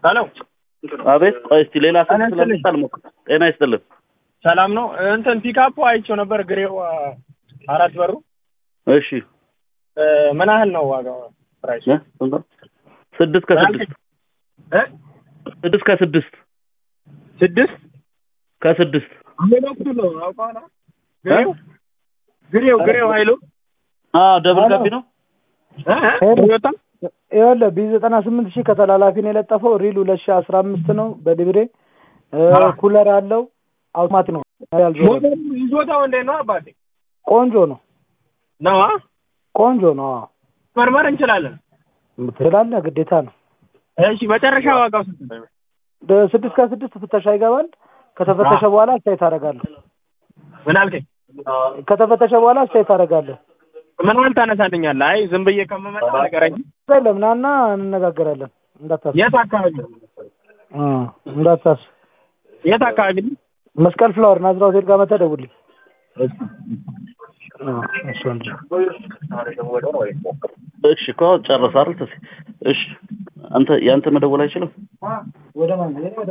ሄሎ አቤት ቆይ እስቲ ሌላ ስልክ ጤና ይስጥልኝ። ስለመጣ ልሞክር ጤና ይስጥልን ሰላም ነው። እንትን ፒካፑ አይቼው ነበር ግሬው አ፣ አራት በሩ እሺ እ፣ ምን ያህል ነው ዋጋው ፕራይስ? እ? ስንት ነው? ስድስት ከስድስት እ? ስድስት ከስድስት ስድስት ከስድስት ምን ወቅቱ ነው አውቀዋለሁ። ግሬው ግሬው ግሬው ኃይሉ አዎ ደብል ገቢ ነው እ? እ? ቶዮታ ይኸውልህ ቢ ዘጠና ስምንት ሺህ ከተላላፊ ነው የለጠፈው። ሪል ሁለት ሺህ አስራ አምስት ነው በሊብሬ እ፣ አዎ። ኩለር አለው አውቶማት ነው ያልዞረ ሞተሩ ይዞታው እንዴት ነው አባቴ? ቆንጆ ነው ነው አ? ቆንጆ ነው። አዎ መርመር እንችላለን። ትላለህ፣ ግዴታ ነው። እሺ መጨረሻ ዋጋው ስንት ነው? ደ- ስድስት ከስድስት ፍተሻ ይገባል። ከተፈተሸ በኋላ አስተያየት አደርጋለሁ። ምን አልከኝ? ከተፈተሸ በኋላ አስተያየት አደርጋለሁ። ምን ያህል ታነሳልኛለህ? አይ ዝም ብዬ ከመመጣ ንገረኝ። የለም ና እና እንነጋገራለን። እንዳታስብ የት አካባቢ ነው? እ፣ እንዳታስብ። የት አካባቢ ነው? መስቀል ፍላወር ናዝራ ሆቴል ጋር መተህ ደውልልኝ። እ፣ እሱ ወንድ እሺ እኮ ጨረሰ አይደል ተሴ እሺ አንተ ያንተ መደወል አይችልም ወደ ማን